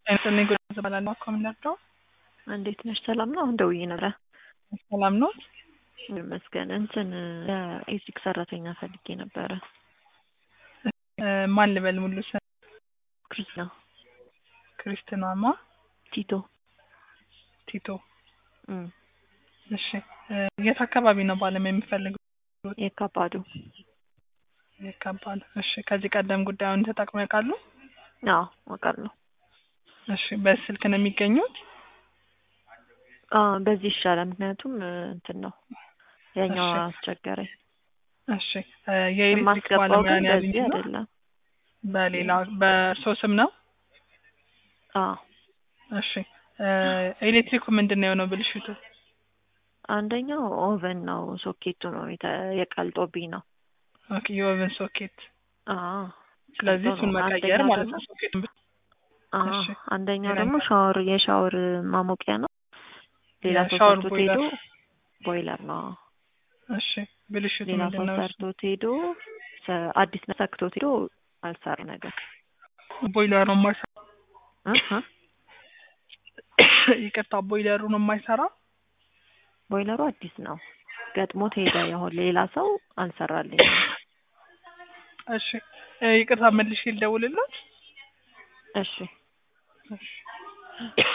እኔ ጉዳይ እባላለሁ። አኮምነርዶ እንዴት ነሽ? ሰላም ነው? አሁን ደውዬ ነበረ። ሰላም ነው ይመስገን። እንትን ለኤሌክትሪክ ሰራተኛ ፈልጌ ነበረ። እ ማን ልበል? ሙሉ ስም ክርስቲና ክርስትናማ ቲቶ። ቲቶ። እም፣ እሺ እ የት አካባቢ ነው ባለም የሚፈልገው? የካባዱ ይካባል። እሺ ከዚህ ቀደም ጉዳዩን ተጠቅመው ያውቃሉ? አዎ አውቃለሁ። እሺ በስልክ ነው የሚገኙት? አዎ በዚህ ይሻላል። ምክንያቱም እ እንትን ነው ያኛው እሺ። አስቸገረኝ። እሺ እ የኤሌክትሪክ የማስገባው ባለሙያ ግን ነው በዚህ ያገኙት? አይደለም። በሌላ በእርሶ ስም ነው? አዎ እሺ እ ኤሌክትሪኩ ምንድን ነው የሆነው ብልሽቱ? አንደኛው ኦቨን ነው፣ ሶኬቱ ነው የተ- የቀልጦብኝ ነው። ኦኬ የኦቨን ሶኬት። አዎ ስለዚህ ቀልጦ እሱን ነው። መቀየር አንደኛው ማለት ደግሞ ነው። ሶኬቱን ብቻ አዎ እሺ። አንደኛው ሌላኛው? ደግሞ ሻወር የሻወር ማሞቂያ ነው። ሌላ ሰው የሻወር ሰርቶት ቦይለር። ሄዶ ቦይለር ነው። እሺ ብልሽቱ ሌላ ምንድን ሰው ነው? ሰርቶት ሄዶ ሰ- አዲስ ነው ሰክቶት ሄዶ አልሰራ ነገር ቦይለሩ የማይሰራ እህ እ ይቅርታ፣ ቦይለሩ ነው የማይሰራ። ቦይለሩ አዲስ ነው ገጥሞት ሄደ። ያሁን ሌላ ሰው አልሰራልኝም። እሺ እ ይቅርታ መልሼ ልደውልልዎት? እሺ እሺ